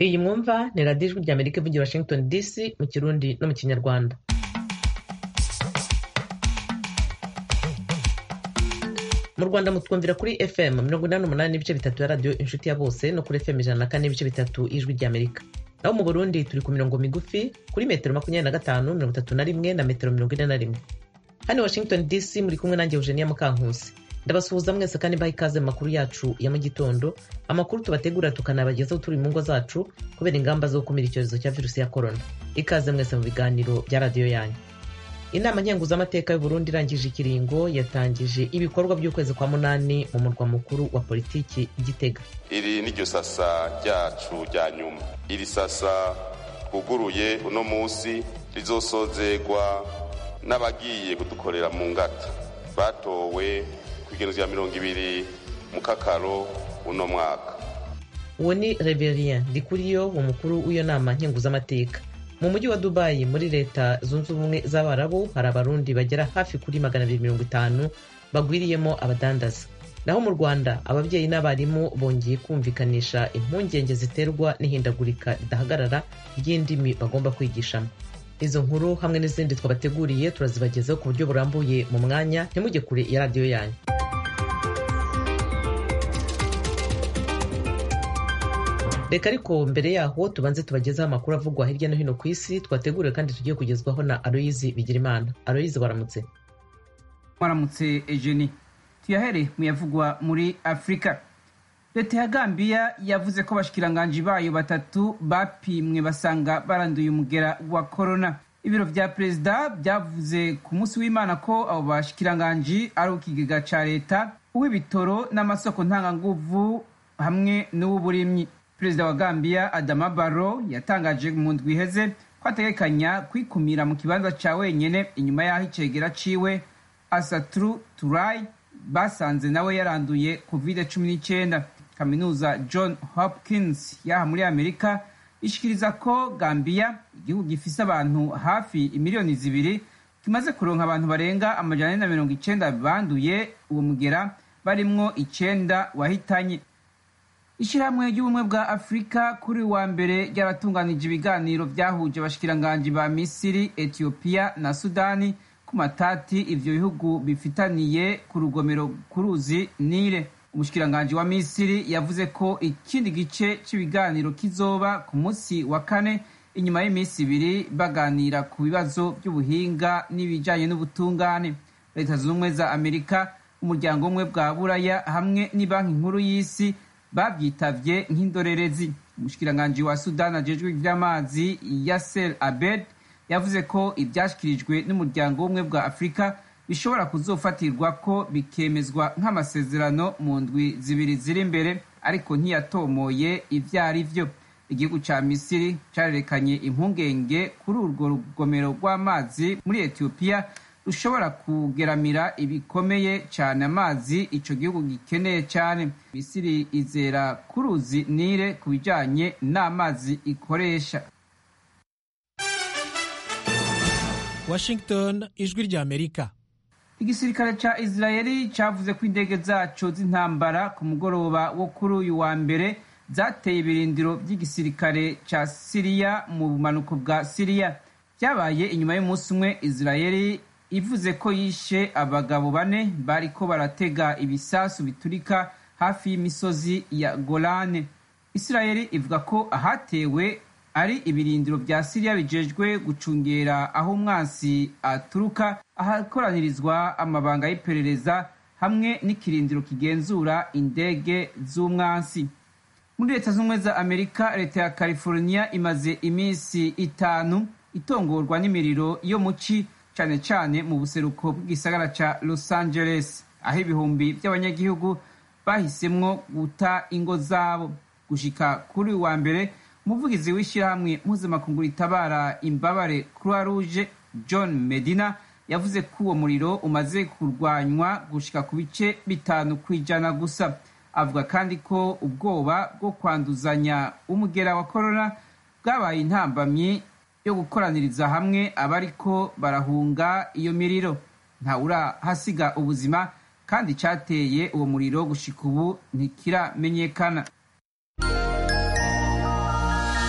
iyi mwumva ni radiyo ijwi ry'amerika ivugira washington dc mu kirundi no mu kinyarwanda mu rwanda mutwumvira kuri fm mirongo inani n'umunani n'ibice bitatu ya radiyo inshuti ya bose no kuri fm ijana na kane n'ibice bitatu y'ijwi ry'amerika naho mu burundi turi ku mirongo migufi kuri metero makumyabiri na gatanu mirongo itatu na rimwe na metero mirongo ine na rimwe hano washington dc muri kumwe nanjye eugenia mukankusi ndabasuhuza mwese kandi mbaha ikaze mu makuru yacu ya mu gitondo amakuru tubategura tukanabagezaho turi mu ngo zacu kubera ingamba zo gukumira icyorezo cya virusi ya korona ikaze mwese mu biganiro bya radiyo yanyu inama nkenguzamateka y'u Burundi irangije ikiringo yatangije ibikorwa by'ukwezi kwa munani mu murwa mukuru wa politiki gitega iri ni ryo sasa ryacu rya nyuma iri sasa twuguruye uno munsi rizosozegwa n'abagiye kudukorera mu ngata batowe ku igeno rya mirongo ibiri mu kakaro uno mwaka uwo ni reverien ndikuriyo umukuru w'iyo nama nkenguzamateka mu mujyi wa dubayi muri leta zunze ubumwe z'abarabu hari abarundi bagera hafi kuri magana abiri mirongo itanu bagwiriyemo abadandaza naho mu rwanda ababyeyi n'abarimu bongeye kumvikanisha impungenge ziterwa n'ihindagurika ridahagarara ry'indimi bagomba kwigishamo izo nkuru hamwe n'izindi twabateguriye turazibagezaho ku buryo burambuye mu mwanya ntimujye kure ya radiyo yanyu reka ariko mbere yaho tubanze tubagezeho amakuru avugwa hirya no hino ku isi twateguriwe kandi tugiye kugezwaho na aloyizi bigirimana aloyizi waramutse waramutse ejeni tuyahere mu yavugwa muri afurika leta ya gambiya yavuze ko abashikiranganji bayo batatu bapimwe basanga baranduye umugera wa korona ibiro vya perezida byavuze ku munsi w'imana ko abo bashikiranganji ari ukigega ca leta uw'ibitoro n'amasoko ntanganguvu hamwe n'uw'uburimyi perezida wa gambiya adama baro yatangaje mu ndwi iheze ko ategekanya kwikumira mu kibanza ca wenyene inyuma y'aho icegera ciwe asatru turai basanze nawe yaranduye covid cumi n'icyenda kaminuza john hopkins yaha muri amerika ishikiriza ko gambiya igihugu gifise abantu hafi imiliyoni zibiri kimaze kuronka abantu barenga amajana ane na mirongo icenda banduye uwo mugera barimwo icenda wahitanye ishyirahamwe ry'ubumwe bwa afurika kuri wa mbere ryaratunganije ibiganiro byahuje abashikiranganji ba misiri etiyopiya na sudani ku matati ivyo bihugu bifitaniye ku rugomero ku ruzi nile umushikiranganji wa misiri yavuze ko ikindi gice cy'ibiganiro kizoba ku munsi wa kane inyuma y'iminsi ibiri baganira ku bibazo by'ubuhinga n'ibijanye n'ubutungane leta zunze ubumwe za amerika umuryango umwe bwa buraya hamwe n'ibanki nkuru y'isi babyitavye nk'indorerezi umushikiranganji wa sudani ajejwe ivy'amazi yasser abed yavuze ko ibyashyikirijwe n'umuryango w'ubumwe bwa afurika bishobora kuzofatirwa ko bikemezwa nk'amasezerano mu ndwi zibiri ziri imbere ariko ntiyatomoye ibyo ari byo igihugu cya misiri cyarerekanye impungenge kuri urwo rugomero rw'amazi muri etiyopiya rushobora kugeramira ibikomeye cyane amazi icyo gihugu gikeneye cyane misiri izera ku ruzi nile ku bijyanye n'amazi ikoresha washington ijwi rya amerika igisirikare ca israeli cavuze ko indege zaco z'intambara ku mugoroba wo kuri uyu wa mbere zateye ibirindiro by'igisirikare ca siriya mu bumanuko bwa siriya byabaye inyuma y'umunsi umwe israeli ivuze ko yishe abagabo bane bariko baratega ibisasu biturika hafi y'imisozi ya golane israeli ivuga ko ahatewe ari ibirindiro bya siriya bijejwe gucungera aho umwansi aturuka ahakoranirizwa amabanga y'iperereza hamwe n'ikirindiro kigenzura indege z'umwansi muri leta z'ubumwe za amerika leta ya california imaze iminsi itanu itongorwa n'imiriro yo mu ci cyane cyane mu buseruko bw'igisagara ca los angeles aho ibihumbi by'abanyagihugu bahisemwo guta ingo zabo gushika kuri uyu wa mbere umuvugizi w'ishyirahamwe mpuzamakungu ritabara imbabare croix rouge john medina yavuze ko uwo muriro umaze kurwanywa gushika ku bice bitanu ku ijana gusa avuga kandi ko ubwoba bwo kwanduzanya umugera wa korona bwabaye intambamyi yo gukoraniriza hamwe abariko barahunga iyo miriro ntawurahasiga ubuzima kandi cyateye uwo muriro gushika ubu ntikiramenyekana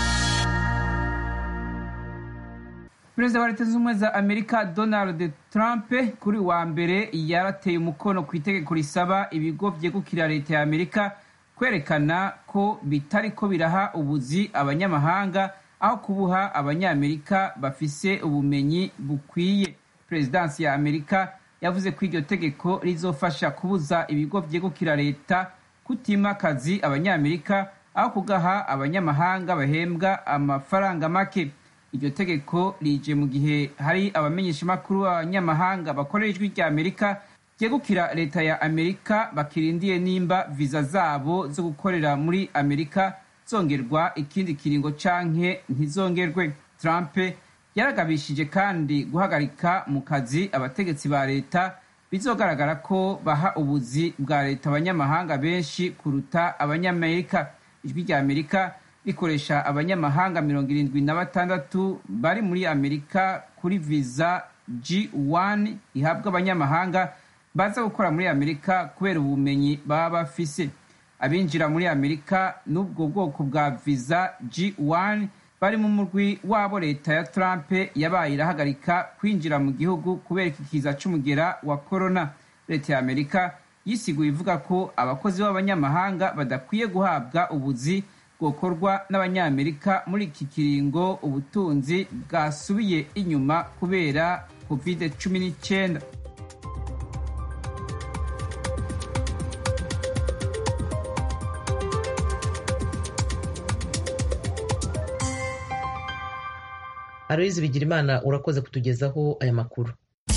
perezida wa leta zunze ubumwe za amerika donald trump kuri wa mbere yarateye umukono ku itegeko risaba ibigo byegukira leta ya amerika kwerekana ko bitari ko biraha ubuzi abanyamahanga aho kubuha abanyamerika bafise ubumenyi bukwiye perezidansi ya amerika yavuze ko iryo tegeko rizofasha kubuza ibigo byegukira leta kutima akazi abanyamerika aho kugaha abanyamahanga bahembwa amafaranga make iryo tegeko rije mu gihe hari abamenyeshamakuru b'abanyamahanga bakorera ijwi rya amerika ryegukira leta ya amerika bakirindiye nimba viza zabo zo gukorera muri amerika zongerwa ikindi kiringo canke ntizongerwe trump yaragabishije kandi guhagarika mu kazi abategetsi ba leta bizogaragara ko baha ubuzi bwa leta abanyamahanga benshi kuruta abanyamerika ijwi rya amerika rikoresha abanyamahanga mirongo irindwi na batandatu bari muri amerika kuri viza g1 ihabwa abanyamahanga baza gukora muri amerika kubera ubumenyi baba bafise abinjira muri amerika n'ubwo bwoko bwa viza g1 bari mu murwi wabo leta ya trump yabaye irahagarika kwinjira mu gihugu kubera iki kiza c'umugera wa corona leta ya amerika yisiguye ivuga ko abakozi b'abanyamahanga badakwiye guhabwa ubuzi bwokorwa n'abanyamerika muri iki kiringo ubutunzi bwasubiye inyuma kubera covid cumi n'icyenda aloyizi bigirimana urakoze kutugezaho aya makuru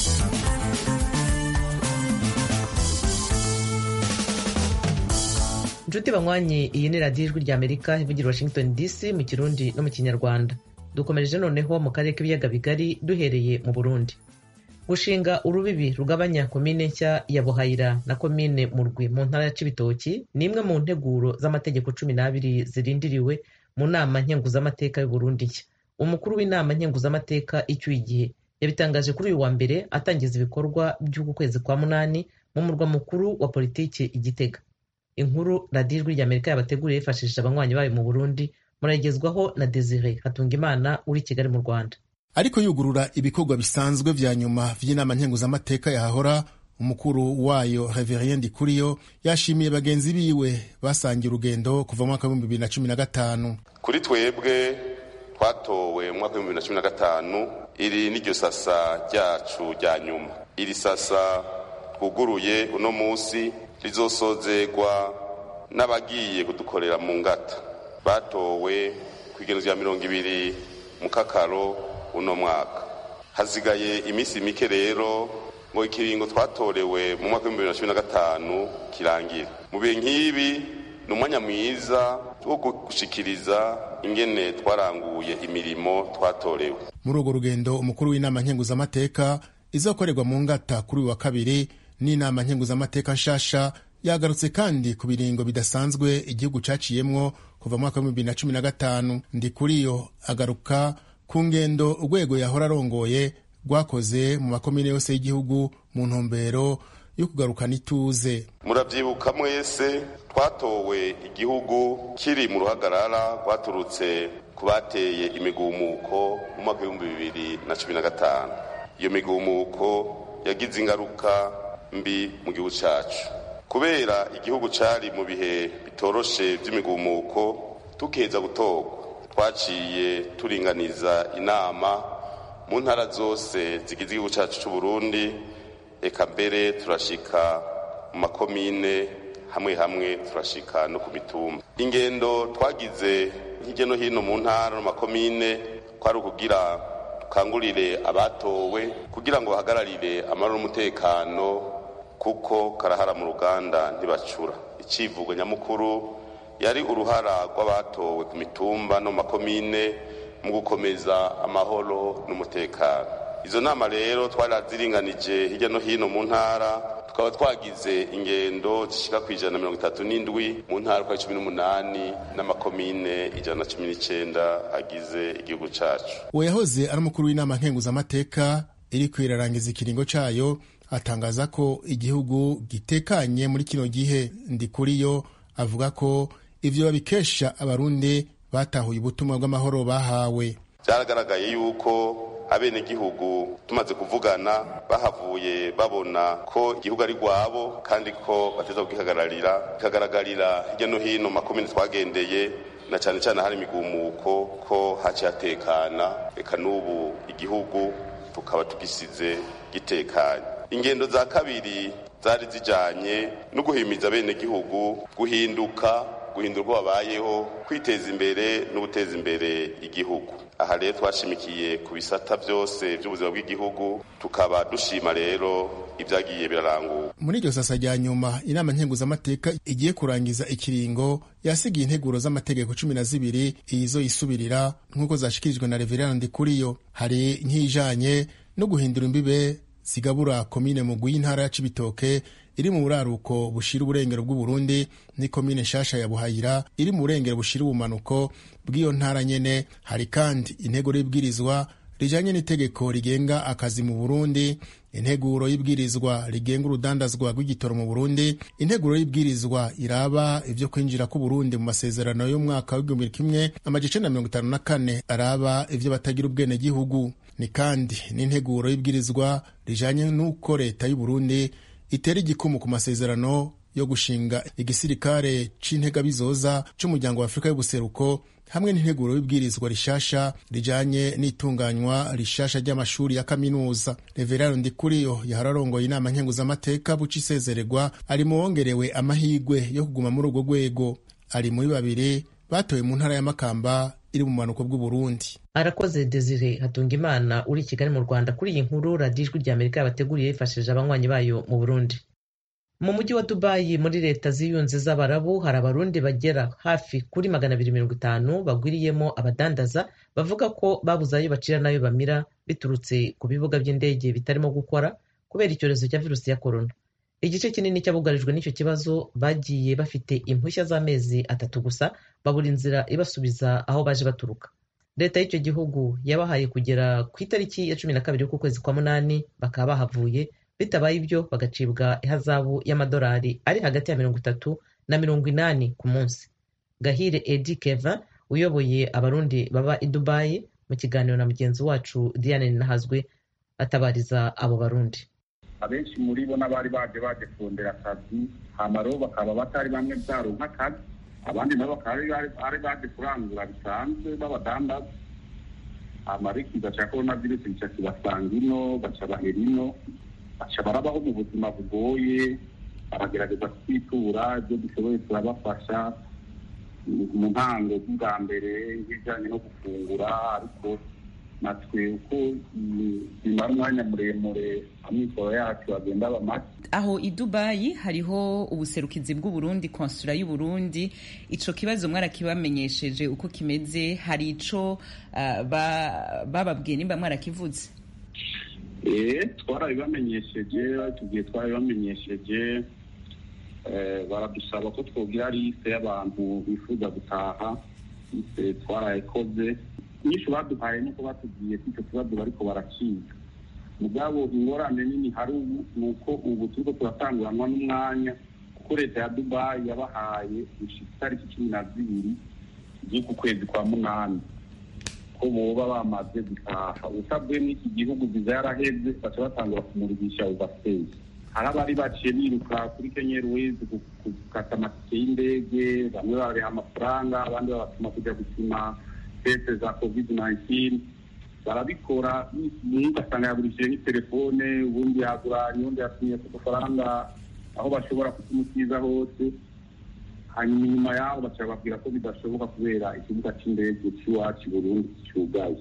inshuti banywanyi iyi ni radiyo ijwi rya amerika ivugira washington dc mu kirundi no mu kinyarwanda dukomereje noneho mu karere k'ibiyaga bigari duhereye mu burundi gushinga urubibi rugabanya komine nshya ya buhayira na komine murwi mu ntara ya cibitoki ni imwe mu nteguro z'amategeko cumi n'abiri zirindiriwe mu nama nkenguzamateka y'uburundi nshya umukuru w'inama nkenguzamateka icyuye igihe yabitangaje kuri uyu wa mbere atangiza ibikorwa by'uku kwezi kwa munani mu murwa mukuru wa politiki igitega inkuru radiyo ijwi rya amerika yabateguriye yifashishije abanywanyi bayo mu burundi murayigezwaho na desire hatungimana uri kigali mu rwanda ariko yugurura ibikorwa bisanzwe vya nyuma vy'inama nkenguzamateka yahahora umukuru wayo reverien ndikuriyo yashimiye bagenzi biwe basangiye urugendo kuva mu mwaka w'ibihumbi bibiri na cumi na gatanu kuri twebwe twatowe mu mwaka w'ibihumbi bibiri na cumi na gatanu iri n'iryo sasa ryacu rya nyuma iri sasa twuguruye uno munsi rizosozegwa n'abagiye kudukorera mu ngata batowe ku igeno rya mirongo ibiri mu kakaro uno mwaka hasigaye iminsi mike rero ngo ikiringo twatorewe mu mwaka w'ibihumbi bibiri na cumi na gatanu kirangire mu bihe nk'ibi ni umwanya mwiza wo gushikiriza ingene twaranguye imirimo twatorewe muri urwo rugendo umukuru w'inama nkenguzamateka izakorerwa mu ngata kuri uyu wa kabiri n'inama nkenguzamateka nshasha yagarutse kandi ku biringo bidasanzwe igihugu caciyemwo kuva mu mwaka w'ibihumbi bibiri na cumi na gatanu ndi kuri yo agaruka ku ngendo urwego yahora arongoye rwakoze mu makomine yose y'igihugu mu ntumbero yo kugarukana ituze murabyibuka mwese twatowe igihugu kiri mu ruhagarara rwaturutse ku bateye imigumuko mu mwaka w'ibihumbi bibiri na cumi na gatanu iyo migumuko yagize ingaruka mbi mu gihugu cyacu kubera igihugu cyari mu bihe bitoroshe by'imigumuko tukeza gutorwa twaciye turinganiza inama mu ntara zose zigize igihugu cyacu cy'u Burundi eka mbere turashika mu makomine hamwe hamwe turashika no ku mitumba ingendo twagize hirya no hino mu ntara no makomine kwari ukugira dukangurire abatowe kugira ngo bahagararire amahoro n'umutekano kuko karahara mu ruganda ntibacura icivugo nyamukuru yari uruhara rw'abatowe ku mitumba no mu makomine mu gukomeza amahoro n'umutekano izo nama rero twaraziringanije hirya no hino mu ntara tukaba twagize ingendo zishyika ku ijana na mirongo itatu n'indwi mu ntara kwa cumi n'umunani n'amakomine ijana na cumi n'icyenda agize igihugu cyacu uwo yahoze ari umukuru w'inama nkenguzamateka iri kwirarangiza ikiringo cayo atangaza ko igihugu gitekanye muri kino gihe ndi kuri yo avuga ko ivyo babikesha abarundi batahuye ubutumwa bw'amahoro bahawe byaragaragaye yuko abenegihugu tumaze kuvugana bahavuye babona ko igihugu ari rwabo kandi ko bateza kugihagararira kikagaragarira hirya no hino makomine twagendeye na cyane cyane hari imigumuko ko haciye hatekana reka n'ubu igihugu tukaba tugisize gitekanye ingendo za kabiri zari zijanye no guhimiza abenegihugu guhinduka guhindura uko babayeho kwiteza imbere no guteza imbere igihugu aha rero twashimikiye ku bisata byose by'ubuzima bw'igihugu tukaba dushima rero ibyagiye biraranguka muri iryo sasa rya nyuma inama nkenguzamateka igiye kurangiza ikiringo yasigiye integuro z'amategeko cumi na zibiri izo yisubirira nk'uko zashikirijwe na reverandi kuriyo hari nk'ijanye no guhindura imbibe zigabura komine mugwi y'intara ya cibitoke iri mu buraruko bushira uburengero bw'uburundi ni komine nshasha ya buhayira iri mu burengero bushira ubumanuko bw'iyo ntara nyene hari kandi integuro y'ibwirizwa rijanye n'itegeko rigenga akazi mu burundi integuro y'ibwirizwa rigenga urudandazwa rw'igitoro mu burundi integuro y'ibwirizwa iraba ivyo kwinjira k'uburundi mu masezerano y'umwaka w'igihumbi kimwe amajana mirongo itanu na kane araba ivyo batagira ubwenegihugu ni kandi n'integuro y'ibwirizwa rijanye n'uko leta y'uburundi itera igikumu ku masezerano yo gushinga igisirikare c'integabizoza c'umuryango wa afurika y'ubuseruko hamwe n'integuro y'ibwirizwa rishasha rijanye n'itunganywa rishasha ry'amashuri ya kaminuza reverano ndikuriyo yahararongoye inama nkenguzamateka buca isezererwa ari mu wongerewe amahigwe yo kuguma muri urwo rwego ari muri babiri batowe mu ntara ya makamba iri mu bumanuko bw'uburundi arakoze desire hatunga imana uri i kigali mu rwanda kuri iyi nkuru radiyo ijwi rya amerika yabateguriye yifashishije abanywanyi bayo mu burundi mu mujyi wa dubayi muri leta ziyunze z'abarabu hari abarundi bagera hafi kuri magana abiri mirongo itanu bagwiriyemo abadandaza bavuga ko babuze ayo bacira n'ayo bamira biturutse ku bibuga by'indege bitarimo gukora kubera icyorezo cya virusi ya korona igice kinini cy'abugarijwe n'icyo kibazo bagiye bafite impushya z'amezi atatu gusa babura inzira ibasubiza aho baje baturuka leta y'icyo gihugu yabahaye kugera ku itariki ya cumi na kabiri y'ukwezi kwa munani bakaba bahavuye bitabaye ibyo bagacibwa ihazabu y'amadolari ari hagati ya mirongo itatu na mirongo inani ku munsi gahire edi keva uyoboye abarundi baba i dubayi mu kiganiro na mugenzi wacu diane nahazwe atabariza abo barundi abenshi muri bo n'abari baje baje kurondera akazi hamaro bakaba batari bamwe byaronka akazi abandi nabo bakaba ari baje kurangura bisanzwe b'abadandaza amariko igaca korona virusi gica kibasanga ino baca bahera ino baca barabaho mu buzima bugoye baragerageza kwitura ibyo dushoboye turabafasha mu ntango z'ubwa mbere nk'ibijyanye no gufungura ariko natwe uko bimara umwanya muremure amikoro yacu agenda aba make aho i dubayi hariho ubuserukizi bw'uburundi konsula y'uburundi ico kibazo mwarakibamenyesheje uko kimeze hari ico uh, bababwiye nimba mwarakivuze eh twarabibamenyesheje tugiye twarabibamenyesheje baradusaba ko twogira liste y'abantu bifuza gutaha twarayikoze nyinshi baduhaye nuko batubwiye ko icyo kibazo bariko barakiga mugabo ingorane nini hari ubu ni uko ubu turiko turatanguranwa n'umwanya kuko leta ya dubayi yabahaye gushika itariki cumi na zibiri z'uku kwezi kwa munani ko boba bamaze gutaha usabwe n'iki gihugu viza yaraheze baca batangura kumurikisha overstay hari abari baciye biruka kuri kenya airways gukata amatike y'indege bamwe babareha amafaranga abandi babatuma kujya gupima teste za covid 19 barabikora ugasanga yagurishije n'itelefone ubundi yaguranye ubundi yatumye ku dufaranga aho bashobora kutumukiza hose hanyuma inyuma yaho baca babwira ko bidashoboka kubera ikibuga cy'indege cy'iwacu burundi cyugaye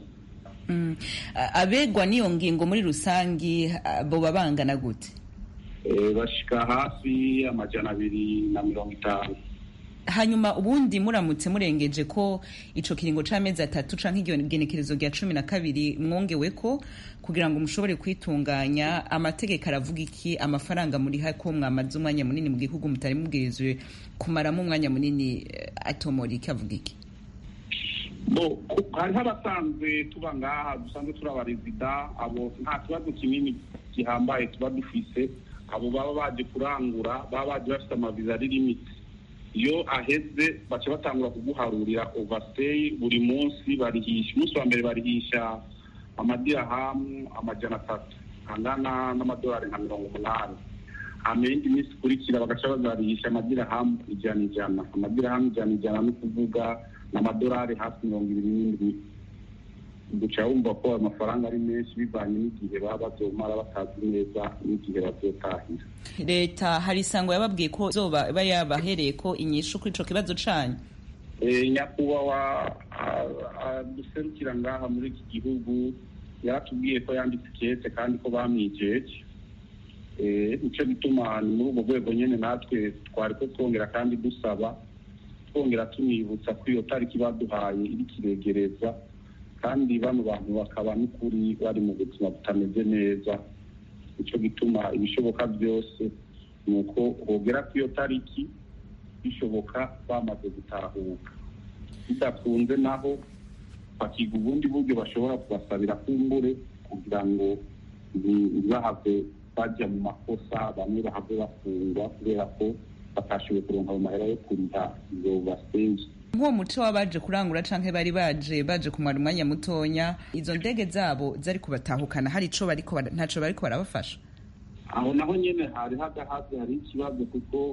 abegwa n'iyo ngingo muri rusangi boba bangana gute bashika hafi amajana abiri na mirongo itanu hanyuma ubundi muramutse murengeje ko ico kiringo c'amezi atatu canke igenekerezo rya cumi na kabiri mwongewe ko kugira ngo mushobore kwitunganya amategeko aravuga iki amafaranga muriha ko mwamaze umwanya munini mu gihugu mutari mubwirizwe kumaramo umwanya munini atomora iki avuga iki hariho abasanzwe tuba ngaha dusanzwe turi abarezida abo nta kibazo kinini gihambaye tuba dufise abo baba baje kurangura baba baje bafite amaviza ari limiti iyo aheze baca batangura kuguharurira overstay buri munsi barihisha umunsi wa mbere barihisha amadirahamu amajana atatu angana n'amadolari nka mirongo umunani hama iyindi minsi ikurikira bagaca bazarisha amadirahamu ijana ijana amadirahamu ijana ijana ni ukuvuga ni amadolari hafi mirongo ibiri n'indwi guca wumva ko ayo mafaranga ari menshi bivanye n'igihe baba bazomara batazi neza n'igihe bazotahira leta hari isango yababwiye ko zoba iba yabahereye ko inyishu kuri ico kibazo canyu nyakubahwa duserukira ngaha muri iki gihugu yaratubwiye ko yanditse ikete kandi ko bamwijeje nicyo gituma ni muri ubwo rwego nyine natwe twari ko twongera kandi dusaba twongera tunibutsa ko iyo tariki baduhaye iri kiregereza kandi bano bantu bakaba n'ukuri bari mu buzima butameze neza nicyo gituma ibishoboka byose ni uko hogera ku iyo tariki bishoboka bamaze gutahuka bidakunze naho bakiga ubundi buryo bashobora kubasabira kumbure kugira ngo ntibahave bajya mu makosa bamwe bahave bafungwa kubera ko batashoboye kuronka ayo mahera yo kuriha iyo basenje nk'uwo muco w'abaje kurangura canke bari baje baje kumara umwanya mutonya izo ndege zabo zari kubatahukana hari ico bariko bara- ntaco bariko barabafasha aho naho nyine hari hagahaze hari ikibazo kuko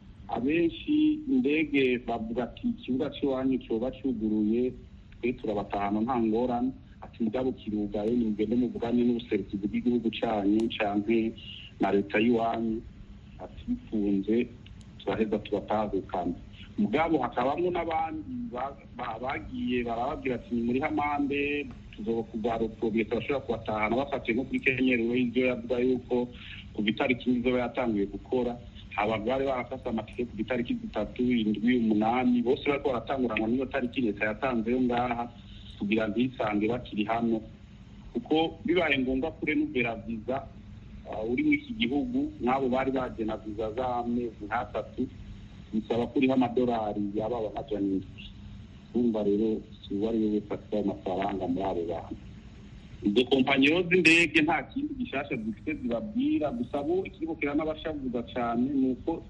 abenshi indege bavuga ati ikibuga cy'iwanyu cyoba cyuguruye twe turabatahana nta ngorane ati mugabo kirugaye nimugende muvugane n'ubuserukizi bw'igihugu cyanyu canke na leta y'iwanyu ati bifunze turaheza tubatahukana mugabo hakabamo n'abandi ba- ba- bagiye barababwira ati ni muri hamande tuzoba kuzaroprobiye turashobora kubatahana bafatiye nko kuri kenyeri we ibyo yavuga yuko kuva itariki imwe izoba yatanguye gukora abantu bari barafase amatike ku itariki zitatu indwi umunani bose bariko baratanguranwa n'iyo tariki leta yatanzeyo ngaha kugira ntisange bakiri hano kuko bibaye ngombwa kure n'ubera viza uh, uri muri iki gihugu n'abo bari bagena viza z'amezi nk'atatu bisaba ko uriho amadolari yababa amajana indwi urumva rero si uwo ari we wese afite ayo mafaranga muri abo bantu izo kompanyi z'indege nta kindi gishasha zifite zibabwira gusa bo ikiriko kiranabashavuza cyane ni uko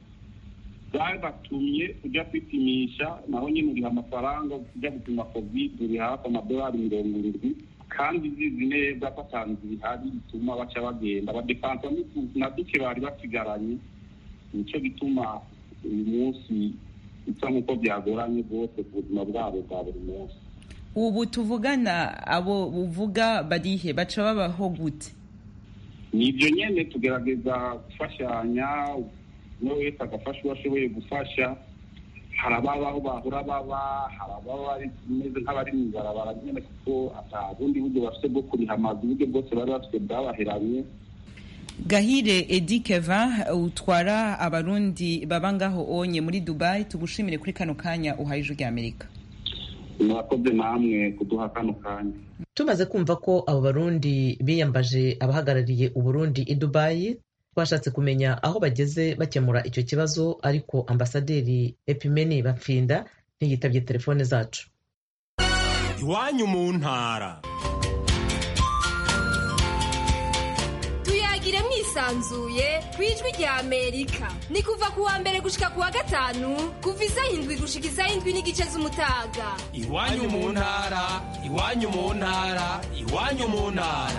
zabatumye ujya kwipimisha naho nyine uriha amafaranga ujya gupima covid uri hafi amadolari mirongo irindwi kandi zizi neza ko atanzu bihari bituma baca bagenda badepansa na duke bari basigaranye nicyo gituma uyu munsi bisa nk'uko byagoranye rwose ku buzima bwabo bwa buri munsi ubu tuvugana abo uvuga barihe baca babaho gute ni ibyo nyine tugerageza gufashanya umwe wese agafasha uwo ashoboye gufasha hari ababa aho bahora baba hari ababa bameze nk'abari mu ibarabara nyine kuko ata bundi buryo bafite bwo kuriha amazu uburyo bwose bari bafite bwabaheranye gahire edi keva utwara abarundi baba ngaho onye muri dubai tugushimire kuri kano kanya uhaye ijwi ry'amerika murakoze namwe kuduha kano kanya tumaze kumva ko abo barundi biyambaje abahagarariye uburundi i dubayi twashatse kumenya aho bageze bakemura icyo kibazo ariko ambasaderi epimeni bapfinda ntiyitabye telefone zacu iwanyu mu ntara tuyagire mwisanzuye ku ijwi rya amerika ni kuva ku wa mbere gushika ku wa gatanu kuva isaha indwi gushika isaha indwi n'igice z'umutaga iwanyu mu ntara iwanyu mu ntara iwanyu mu ntara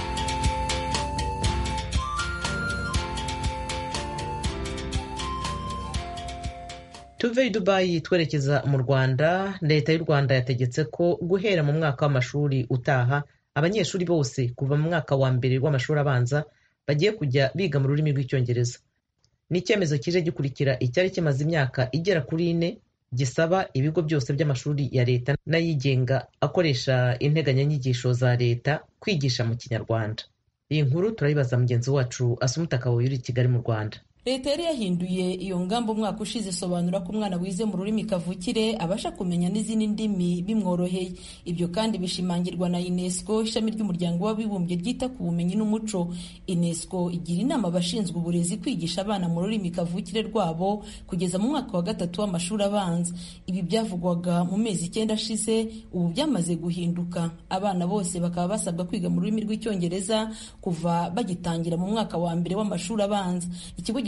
tuve i dubayi twerekeza mu rwanda leta y'u rwanda yategetse ko guhera mu mwaka w'amashuri utaha abanyeshuri bose kuva mu mwaka wa mbere w'amashuri abanza bagiye kujya biga mu rurimi rw'icyongereza ni icyemezo kije gikurikira icyari kimaze imyaka igera kuri ine gisaba ibigo byose by'amashuri ya leta n'ayigenga akoresha integanyanyigisho za leta kwigisha mu kinyarwanda iyi nkuru turayibaza mugenzi wacu asumuta kabuye uri i kigali mu rwanda leta yari yahinduye iyo ngamba umwaka ushize isobanura ko umwana wize mu rurimi kavukire abasha kumenya n'izindi ndimi bimworoheye ibyo kandi bishimangirwa na unesco ishami ry'umuryango w'abibumbye ryita ku bumenyi n'umuco unesco igira inama abashinzwe uburezi kwigisha abana mu rurimi kavukire rwabo kugeza mu mwaka wa gatatu w'amashuri abanza ibi byavugwaga mu mezi icyenda ashize ubu byamaze guhinduka abana bose bakaba basabwa kwiga mu rurimi rw'icyongereza kuva bagitangira mu mwaka wa mbere w'amashuri abanza ikigo gishinzwe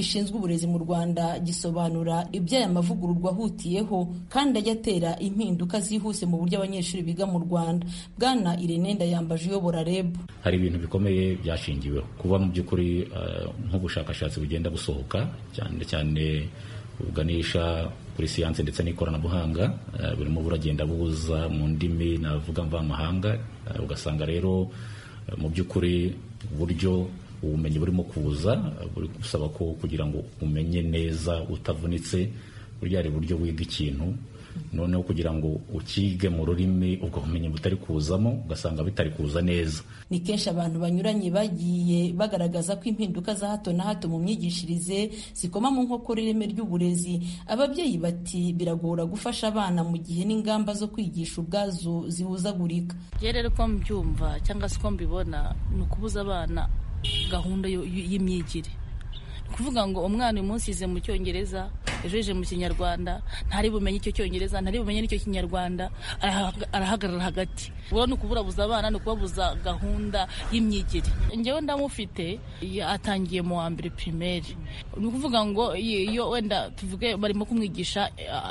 gishinzwe uburezi mu rwanda gisobanura ibyo aya mavugururwa ahutiyeho kandi ajya atera impinduka zihuse mu buryo abanyeshuri biga mu rwanda bwana irene ndayambaje uyobora reb hari ibintu bikomeye byashingiweho kuba mu by'ukuri nk'ubushakashatsi bugenda busohoka cyane cyane buganisha kuri siyanse ndetse n'ikoranabuhanga burimo buragenda buza mu ndimi navuga mvamahanga ugasanga rero mu by'ukuri uburyo ubumenyi burimo kuza buri gusaba ko kugira ngo umenye neza utavunitse burya hari uburyo wiga ikintu noneho kugira ngo ukige mu rurimi ubwo bumenyi butari kuzamo ugasanga bitari kuza neza ni kenshi abantu banyuranye bagiye bagaragaza ko impinduka za hato na hato mu myigishirize zikoma mu nkokora ireme ry'uburezi ababyeyi bati biragora gufasha abana mu gihe n'ingamba zo kwigisha ubwazo zihuzagurika rero ko mbyumva cyangwa se uko mbibona ni ukubuza abana gahunda y'imyigire kuvuga ngo umwana uyu munsi yize mu cyongereza ejo yije mu kinyarwanda ntari bumenye icyo cyongereza ntari bumenye n'icyo kinyarwanda arahagarara hagati ubwo ni ukuburabuza abana ni ukubabuza gahunda y'imyigire ngewe ndamufite atangiye mu wa mbere pirimeri ni ukuvuga ngo iyo wenda tuvuge barimo kumwigisha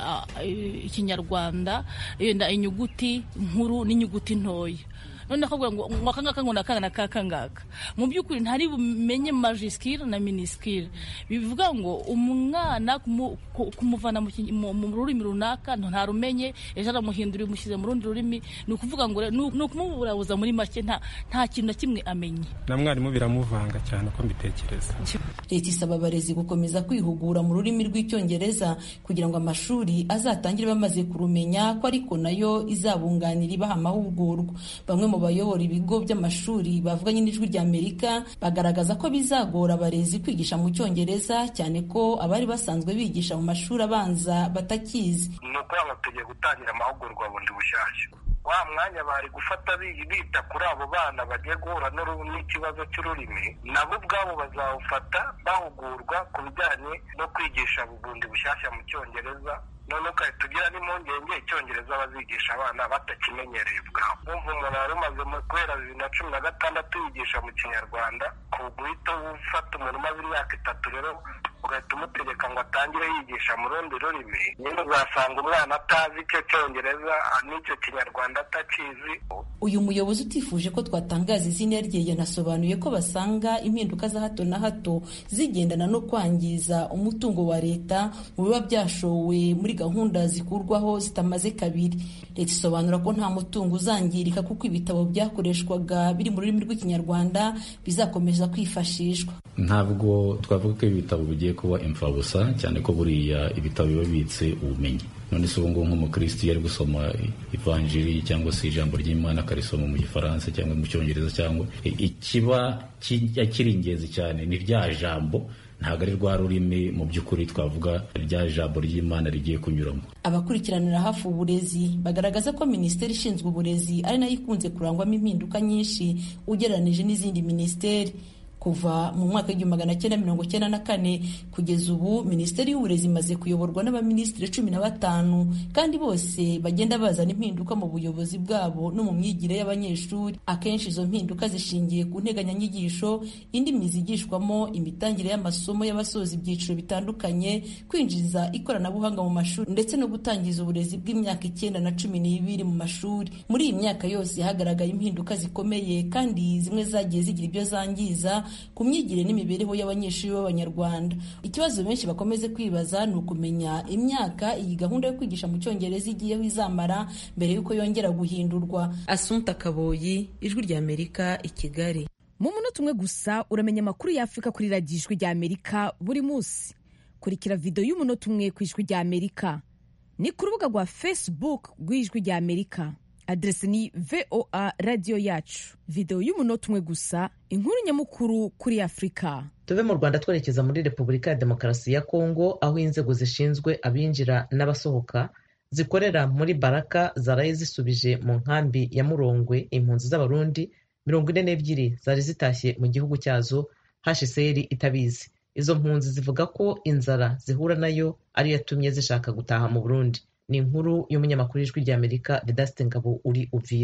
ikinyarwanda wenda inyuguti nkuru n'inyuguti ntoya none akavuga ngo aka ngaka ngo ni aka na kaka ngaka mu by'ukuri ntari bumenye majisikiri na minisikiri bivuga ngo umwana kumuvana mu rurimi runaka ntarumenye ejo aramuhindura umushyize mu rundi rurimi ni ukuvuga ngo ni ukumuburabuza muri make nta kintu na kimwe amenye na mwarimu biramuvanga cyane uko mbitekereza leta isaba abarezi gukomeza kwihugura mu rurimi rw'icyongereza kugira ngo amashuri azatangire bamaze kurumenya ko ariko nayo izabunganira ibaha amahugurwa bamwe mu bayobora ibigo by'amashuri bavuganye n'ijwi rya amerika bagaragaza ko bizagora abarezi kwigisha mu cyongereza cyane ko abari basanzwe bigisha mu mashuri abanza batakizi ni ukuvuga ngo tugiye gutangira amahugurwa bundi bushyashya wa mwanya bari gufata bita kuri abo bana bagiye guhura n'ikibazo cy'ururimi nabo ubwabo bazawufata bahugurwa ku bijyanye no kwigisha bundi bushyashya mu cyongereza none ugahita ugira n'impungenge icyongereza bazigisha abana batakimenyereye ubwabo wumva umuntu wari umaze guhera bibiri na cumi na gatandatu yigisha mu kinyarwanda ku guhita ufata umuntu umaze imyaka itatu rero ugahita umutegeka ngo atangire yigisha mu rundi rurimi nyine uzasanga umwana atazi icyo cyongereza n'icyo kinyarwanda atakizi uyu muyobozi utifuje ko twatangaza izina rye yanasobanuye ko basanga impinduka za hato na hato zigendana no kwangiza umutungo wa leta mu biba byashowe muri gahunda zikurwaho zitamaze kabiri leta isobanura ko nta mutungo uzangirika kuko ibitabo byakoreshwaga biri mu rurimi rw'ikinyarwanda bizakomeza kwifashishwa ntabwo twavuga ko ibitabo bigiye kuba imfabusa cyane ko buriya ibitabo biba bibitse ubumenyi none se ubu ngubu nk'umukristo iyo ari gusoma ivanjiri cyangwa se ijambo ry'imana akarisoma mu gifaransa cyangwa mu cyongereza cyangwa ikiba kiri ingenzi cyane ni rya jambo ntabwo ari rwa rurimi mu by'ukuri twavuga rya jambo ry'imana rigiye kunyuramo abakurikiranira hafi uburezi bagaragaza ko minisiteri ishinzwe uburezi ari nayo ikunze kurangwamo impinduka nyinshi ugereranije n'izindi minisiteri kuva mu mwaka w'igihumbi magana cyenda mirongo cyenda na kane kugeza ubu minisiteri y'uburezi imaze kuyoborwa n'abaminisitiri cumi na batanu kandi bose bagenda bazana impinduka mu buyobozi bwabo no mu myigire y'abanyeshuri akenshi izo mpinduka zishingiye ku nteganyanyigisho indimi zigishwamo imitangire y'amasomo y'abasoza ibyiciro bitandukanye kwinjiza ikoranabuhanga mu mashuri ndetse no gutangiza uburezi bw'imyaka icyenda na cumi n'ibiri mu mashuri muri iyi myaka yose hagaragaye impinduka zikomeye kandi zimwe zagiye zigira ibyo zangiza ku myigire n'imibereho y'abanyeshuri b'abanyarwanda ikibazo benshi bakomeze kwibaza ni ukumenya imyaka iyi gahunda yo kwigisha mu cyongereza igiyeho izamara mbere y'uko yongera guhindurwa asunta kaboyi ijwi rya amerika i kigali mu munota umwe gusa uramenya amakuru y'afurika kuri radiyo ijwi rya amerika buri munsi kurikira videwo y'umunota umwe ku ijwi rya amerika ni ku rubuga rwa facebook rw'ijwi rya amerika aderesi ni voa radiyo yacu videwo y'umunota umwe gusa inkuru nyamukuru kuri afurika tuve mu rwanda twerekeza muri repubulika ya demokarasi ya kongo aho inzego zishinzwe abinjira n'abasohoka zikorera muri baraka zaraye zisubije mu nkambi ya murongwe impunzi z'abarundi mirongo ine n'ebyiri zari zitashye mu gihugu cyazo hsr itabizi izo mpunzi zivuga ko inzara zihura nayo ariyo yatumye zishaka gutaha mu burundi ni inkuru y'umunyamakuru w'ijwi ry'amerika vedasite ngabo uri uvira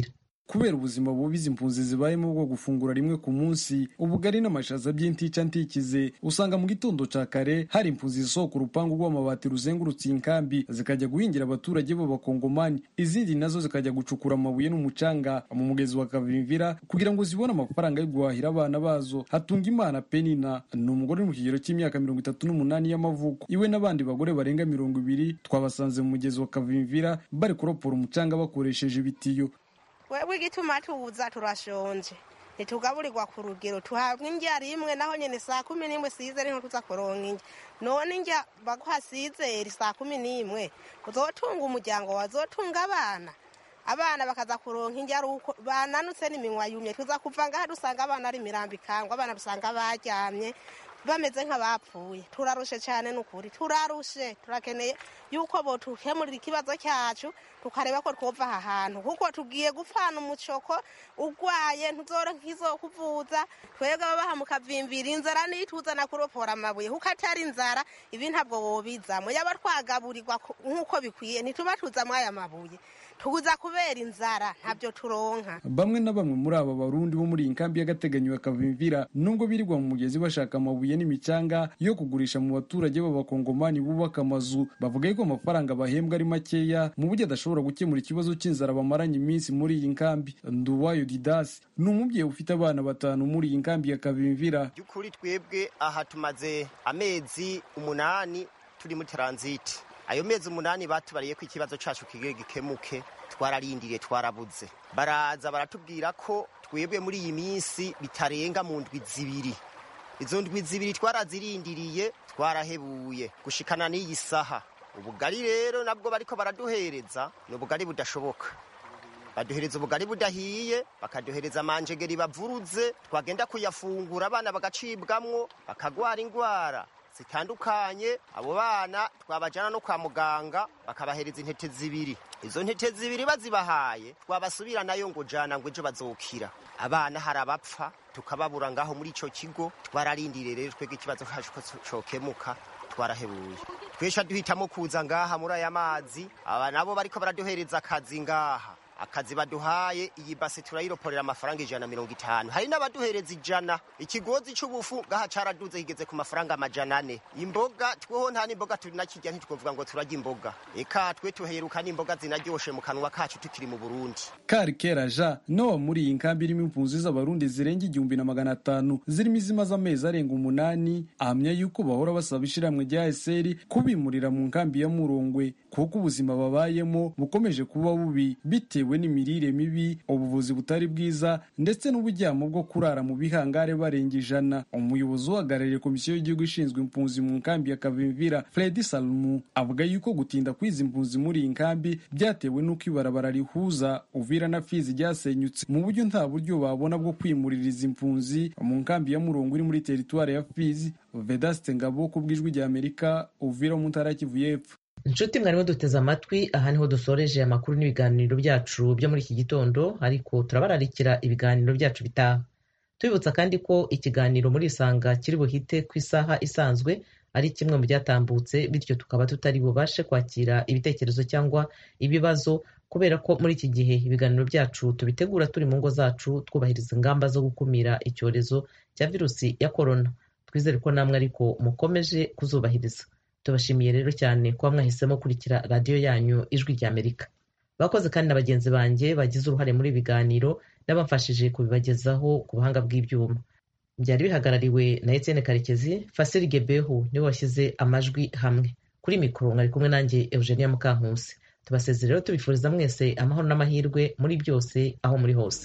kubera ubuzima bubi izi mpunzi zibayemo bwo gufungura rimwe ku munsi ubugari n'amashaza by'intica ntikize usanga mu gitondo ca kare hari impunzi zisohoka urupangu rw'amabati ruzengurutse iyi nkambi zikajya guhingira abaturage b'abakongomani izindi nazo zikajya gucukura amabuye n'umucanga mu mugezi wa kavimvira kugira ngo zibone amafaranga yo guhahira abana bazo hatunga imana penina ni umugore uri mu kigero cy'imyaka mirongo itatu n'umunani y'amavuko iwe n'abandi bagore barenga mirongo ibiri twabasanze mu mugezi wa kavimvira bari kuropora umucanga bakoresheje ibitiyo wewe igituma tuza turashonje ntitugaburirwa ku rugero tuhabwa indya rimwe naho nyine saa kumi n'imwe sizeri niho tuza kuronka indya none indya baguha sizeri saa kumi n'imwe uzotunga umuryango wazotunga abana abana bakaza kuronka indya ari uko bananutse n'iminwa yumye tuza kuva ngaha dusanga abana ari imirambo ikangwa abana dusanga baryamye bameze nk'abapfuye turarushe cyane n'ukuri turarushe turakeneye yuko botukemurira ikibazo cyacu tukareba ko twova aha hantu kuko tugiye gupfana umucoko urwaye ntuzoro nk'izo kuvuza twebwe ababaha mukavimvira inzara nituzana kuropora amabuye kuko atari inzara ibi ntabwo wobizamo yaba twagaburirwa nk'uko bikwiye ntituba tuzamo aya mabuye tuguza kubera inzara ntabyo turonka bamwe na bamwe muri aba barundi bo muri iyi nkambi y'agateganyo ya kavimvira nubwo birirwa mu mugezi bashaka amabuye n'imicanga yo kugurisha mu baturage b'abakongomani bubaka amazu bavuga yuko amafaranga bahembwa ari makeya mu buryo adashobora gukemura ikibazo cy'inzara bamaranye iminsi muri iyi nkambi nduwayo didasi ni umubyeyi ufite abana batanu muri iyi nkambi ya kavimvira by'ukuri twebwe aha tumaze amezi umunani turi muri taranziti ayo mezi umunani batubariye ko ikibazo cyacu kigiye gikemuke twararindiriye twarabuze baraza baratubwira ko twebwe muri iyi minsi bitarenga mu ndwi zibiri izo ndwi zibiri twarazirindiriye twarahebuye gushikana n'iyi saha ubugari rero nabwo bariko baraduhereza ni ubugari budashoboka baduhereza ubugari budahiye bakaduhereza amanjegeri bavuruze twagenda kuyafungura abana bagacibwamwo bakagwara indwara zitandukanye abo bana twabajyana no kwa muganga bakabahereza intete zibiri izo ntete zibiri bazibahaye twabasubira nayo ngo jana ngo ejo bazokira abana hari abapfa tukababura ngaho muri icyo kigo twararindiriye rero twebwe ikibazo cyacu ko cyokemuka twarahebuye twesha duhitamo kuza ngaha muri aya mazi aba nabo bariko baraduhereza akazi ngaha akazi baduhaye iyi base turayiroporera amafaranga ijana na mirongo itanu hari n'abaduhereza ijana ikigozi cy'ubufu ngaha caraduze kigeze ku mafaranga amajana ane imboga tweho nta n'imboga turi nakirya ntitwovuga ngo turarya imboga eka twe tuheruka n'imboga zinaryoshe mu kanwa kacu tukiri mu burundi kari kera ja nowa muri iyi nkambi irimo impunzi z'abarundi zirenga igihumbi na magana atanu zirimo izimaze amezi arenga umunani ahamya yuko bahora basaba ishiramwe rya eseri kubimurira mu nkambi ya murongwe kuko ubuzima babayemo bukomeje kuba bubi bitewe bitewe n'imirire mibi ubuvuzi butari bwiza ndetse n'uburyamo bwo kurara mu bihangare barenga ijana umuyobozi uhagarariye komisiyo y'igihugu ishinzwe impunzi mu nkambi ya kavimvira fredi salumu avuga yuko gutinda kw'izi mpunzi muri iyi nkambi byatewe n'uko ibarabara rihuza uvira na fizi ryasenyutse mu buryo nta buryo babona bwo kwimurira izi mpunzi mu nkambi ya murongo iri muri teritwari ya fizi vedaste ngabo ku bw'ijwi rya amerika uvira mu ntara ya kivu y'epfo inshuti mwarimo duteze amatwi aha niho dusoreje amakuru n'ibiganiro byacu byo muri iki gitondo ariko turabararikira ibiganiro byacu bitaha tubibutsa kandi ko ikiganiro muri isanga kiri buhite ku isaha isanzwe ari kimwe mu byatambutse bityo tukaba tutari bubashe kwakira ibitekerezo cyangwa ibibazo kubera ko muri iki gihe ibiganiro byacu tubitegura turi mu ngo zacu twubahiriza ingamba zo gukumira icyorezo cya virusi ya korona twizere ko namwe ariko mukomeje kuzubahiriza tubashimiye rero cyane kuba mwahisemo kurikira radiyo yanyu ijwi rya amerika bakoze kandi na bagenzi banjye bagize uruhare muri ibi biganiro n'abamfashije kubibagezaho ku buhanga bw'ibyuma byari bihagarariwe na etienne karekezi fasiri gebehu niwe washyize amajwi hamwe kuri mikoro mwari kumwe nanjye eugenia mukankusi tubasezere rero tubifuriza mwese amahoro n'amahirwe muri byose aho muri hose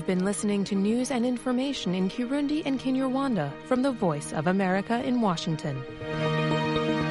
You've been listening to news and information in Kirundi and Kinyarwanda from the Voice of America in Washington.